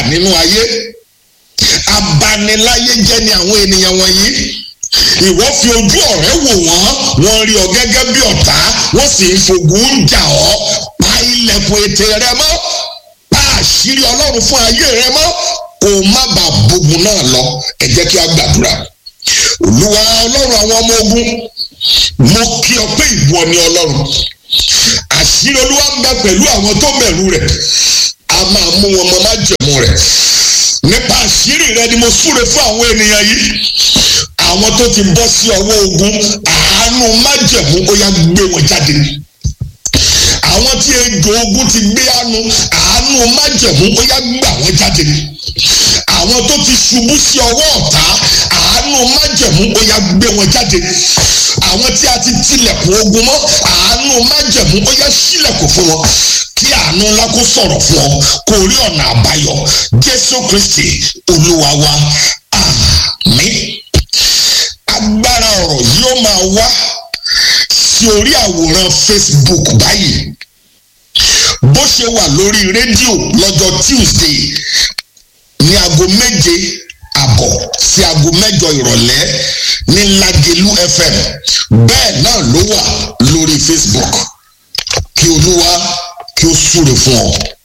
nínú ayé abaniláyé jẹ́ ni àwọn ènìyàn wọ̀nyí ìwọ fi ojú ọ̀rẹ́ wò wọ́n wọ́n rí ọ gẹ́gẹ́ bí ọ̀tá wọ́n sì ń fògùn ń jà ọ́ pa ilẹ̀kùn ètè rẹ mọ́ pa àṣírí ọlọ́run fún ayé rẹ mọ́ kó o má bàa bógun náà lọ ẹ jẹ́ kí a gbàdúrà olúwa ọlọ́run àwọn ọmọ ogun mo kí ọ pé ìwọ ni ọlọ́run àṣírí olúwa ń bẹ pẹ̀lú àwọn tó bẹ̀rù rẹ̀ a máa mú wọn mọ májẹ̀mú rẹ̀ nípa àṣírí rẹ ni mo súre fún àwọn ènìyàn yìí àwọn tó ti bọ́ sí ọwọ́ ogun àánú májẹ̀mú ó yá gbé wọn jáde àwọn tí ejò ogun ti gbé àánú àánú májẹ̀mú ó yá gbà wọ́n jáde àwọn tó ti ṣubú sí ọwọ́ ọ̀tá àánú májẹ̀mú ó yá gbé wọn jáde àwọn tí a ti tilẹ̀kùn ogun mọ́ àánú májẹ̀mú ó yá ṣílẹ̀kùn fún wọn kí àánú ńlá kó sọ̀rọ̀ fún ọ kó rí ọ̀nà àbáyọ jésù kristi olúwa wa àmín agbára ọ̀rọ̀ yóò máa wá sí orí àwòrán facebook báyìí bó ṣe wà lórí rédíò lọ́jọ́ tuesday ní aago méje àbọ̀ sí aago mẹ́jọ ìrọ̀lẹ́ ní lagelu fm bẹ́ẹ̀ náà ló wà lórí facebook kí olúwa kí ó súre fún ọ.